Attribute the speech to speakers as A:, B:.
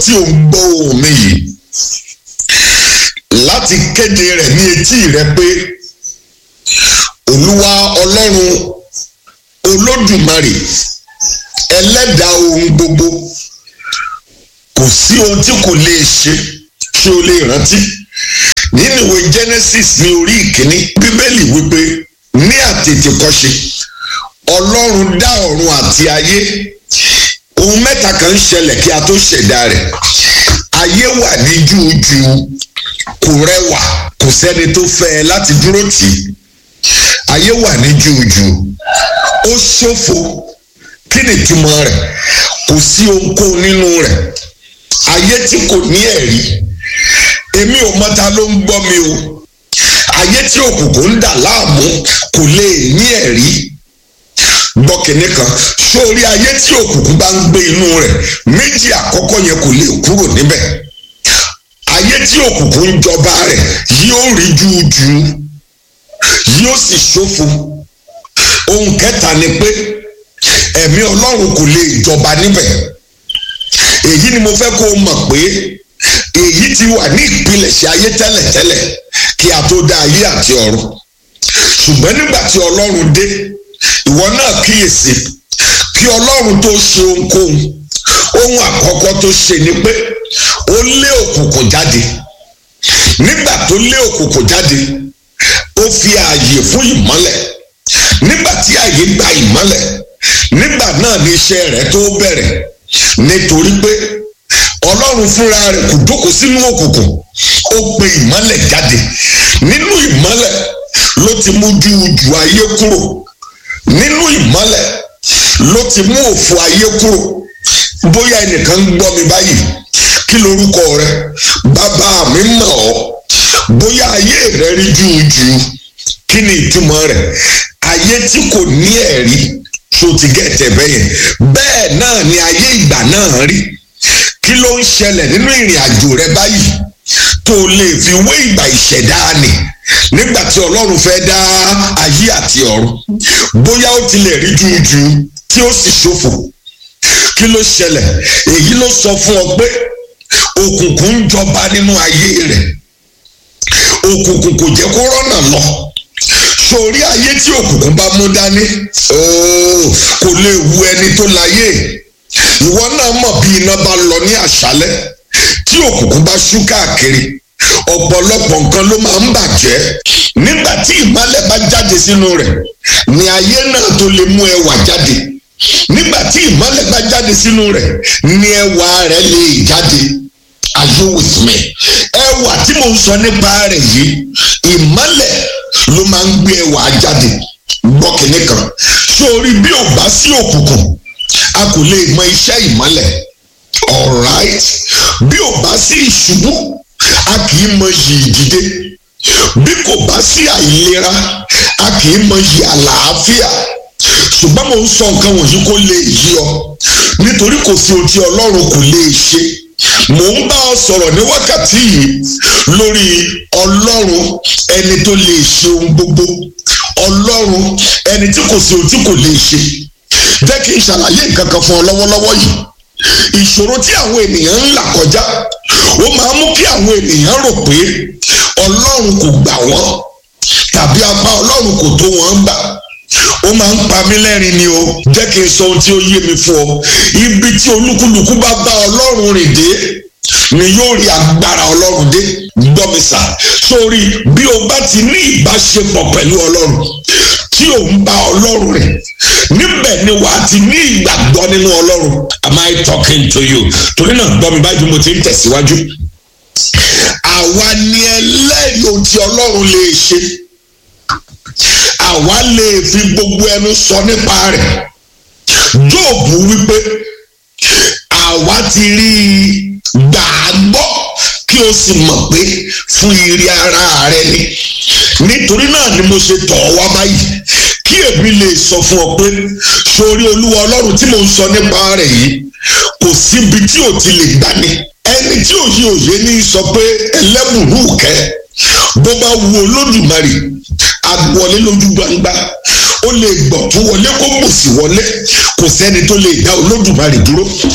A: tí ò ń gbọ́ ohùn mi yìí láti kéde rẹ̀ ní etí rẹ pé olúwa ọlọ́run olódùmarè ẹlẹ́dàá ohun gbogbo kò sí ohun tí kò lè ṣe tí o lè rántí nínú ìwé genesis ní orí ìkíní bíbélì wípé ní àtètèkọ́ṣe ọlọ́run dá ọ̀run àti ayé ohun mẹ́ta kan ń ṣẹlẹ̀ kí a tó ṣẹ̀dá rẹ̀ ayé wà ní júùjù kò rẹwà kò sẹ́ni tó fẹ́ ẹ láti dúró tì í ayé wà ní júùjù ó ṣófo kí ni ìtumọ̀ rẹ̀ kò sí ohunkóhun nínú rẹ̀ ayé tí kò ní ẹ̀rí èmi ò mọta ló ń gbọ́ mi o ayé tí òkùnkùn ń dà láàmú kò lè ní ẹ̀rí gbọ́ kìnní kan sórí ayé tí òkùnkùn bá ń gbé inú rẹ̀ méjì àkọ́kọ́ yẹn kò lè kúrò níbẹ̀ ayé tí òkùnkùn ń jọba rẹ̀ yóò rí júùjù yóò sì ṣófo ohun kẹta ni pé ẹ̀mí ọlọ́run kò lè jọba níbẹ̀ èyí ni mo fẹ́ kó o mọ̀ pé èyí ti wà ní ìpilẹ̀ṣẹ̀ ayé tẹ́lẹ̀tẹ́lẹ̀ kí a tó dá ayé àti ọ̀run ṣùgbọ́n nígbà tí ọlọ́run dé ìwọ náà kíyèsí kí ọlọ́run tó ṣe ohunkóhun ohun àkọ́kọ́ tó ṣe ni pé ó lé òkùnkùn jáde nígbà tó lé òkùnkùn jáde ó fi ààyè fún ìmọ́lẹ̀ nígbà tí ààyè gba ìmọ́lẹ̀ nígbà náà ni iṣẹ́ rẹ̀ tó bẹ̀rẹ̀ nítorí pé ọlọ́run fúnra rẹ̀ kò jókòó sínú òkùnkùn ó pe ìmọ́lẹ̀ jáde nínú ìmọ́lẹ̀ ló ti mú júùjù ayé kúrò nínú ìmọ́lẹ̀ ló ti mú òfò ayé kúrò bóyá ẹnìkan ń gbọ́ mi báyìí kí lorúkọ rẹ bàbá mi mọ̀ ọ́ bóyá ayé rẹ rí júùjù kí ni ìtumọ̀ rẹ̀ ayé tí kò ní ẹ̀rí tó ti gẹ̀tẹ̀ bẹ́yẹn bẹ́ẹ̀ náà ni ayé ìgbà náà rí kí ló ń ṣẹlẹ̀ nínú ìrìn àjò rẹ báyìí tó lè fi wé ìgbà ìṣẹ̀dá ni nígbà tí ọlọ́run fẹ́ dá ayé àti ọ̀run bóyá ó tilẹ̀ rí jújù tí ó sì ṣòfò kí ló ṣẹlẹ̀ èyí ló sọ fún ọ pé òkùnkùn ń jọba nínú ayé rẹ̀ òkùnkùn kò jẹ́ kó rọ́nà lọ sórí ayé tí òkùnkùn bá mú dání kò lè wu ẹni tó láyé ìwọ náà mọ̀ bí iná bá lọ ní àṣálẹ́ tí òkùnkùn bá ṣú káàkiri ọ̀pọ̀lọpọ̀ nǹkan ló máa ń bàjẹ́ nígbà tí ìmọ́lẹ̀ bá jáde sínú rẹ̀ ni ayé náà tó lè mú ẹwà jáde nígbà tí ìmọ́lẹ̀ bá jáde sínú rẹ̀ ni ẹwà rẹ̀ lè jáde are you with me ẹwà tí mo ń sọ nípa rẹ̀ yìí ìmọ́lẹ̀ ló máa ń gbé ẹwà jáde gbọ́ kìnní kan sórí bí ò bá sí òkùnkùn a kò lè mọ iṣẹ́ ìmọ́lẹ̀ alright bí ò bá sí ìṣubú a kì í mọ iyì ìdìde bí kò bá sí àìlera a kì í mọ iyì àlàáfíà ṣùgbọ́n mo ń sọ nǹkan wọ̀nyí kó lè yí ọ nítorí kò sí ohun tí ọlọ́run kò lè ṣe mò ń bá ọ sọ̀rọ̀ ní wákàtí yìí lórí ọlọ́run ẹni tó lè ṣe ohun gbogbo ọlọ́run ẹni tí kò sí ohun tí kò lè ṣe jẹ́ kí n ṣàlàyé nǹkan kan fún ọ lọ́wọ́lọ́wọ́ yìí ìṣòro tí àwọn ènìyàn ń là kọjá ó máa ń mú kí àwọn ènìyàn rò pé ọlọ́run kò gbà wọ́n tàbí apá ọlọ́run kò tó wọ́n gbà ó máa ń pa mí lẹ́rìn ni o jẹ́ kí n sọ ohun tí ó yé mi fún ọ ibi tí olúkúlùkù bá bá ọlọ́run rìn dé ni yóò rí agbára ọlọ́run dé gbọ́ mi sà sórí bí o bá ti ní ìbáṣepọ̀ pẹ̀lú ọlọ́run tí ò ń bá ọlọ́run rìn níbẹ̀ ni wàá ti ní ìgbàgbọ́ nínú ọlọ́run am I talking to you torí náà gbọ́ mi báyìí mo ti ń tẹ̀síwájú àwa ni ẹlẹ́rìí ohun tí ọlọ́run lè ṣe àwa lè fi gbogbo ẹnu sọ nípa rẹ̀ jóòbù wípé àwa ti rí i gbàgbọ́ kí o sì mọ̀ pé fún ire ara rẹ ni nítorí náà ni mo ṣe tọ̀ ọ́ wá báyìí kí èmi lè sọ fún ọ pé sórí olúwa ọlọ́run tí mo ń sọ nípa rẹ̀ yìí kò síbi tí ò ti lè gbani ẹni tí òye òye ní sọ pé ẹlẹ́bùrú kẹ́ bó bá wu olódùmarè agbọ̀lé lójú gbangba ó lè gbọ̀ tún wọlé kó gbòsì wọlé kò sẹ́ni tó lè dá olódùmarè dúró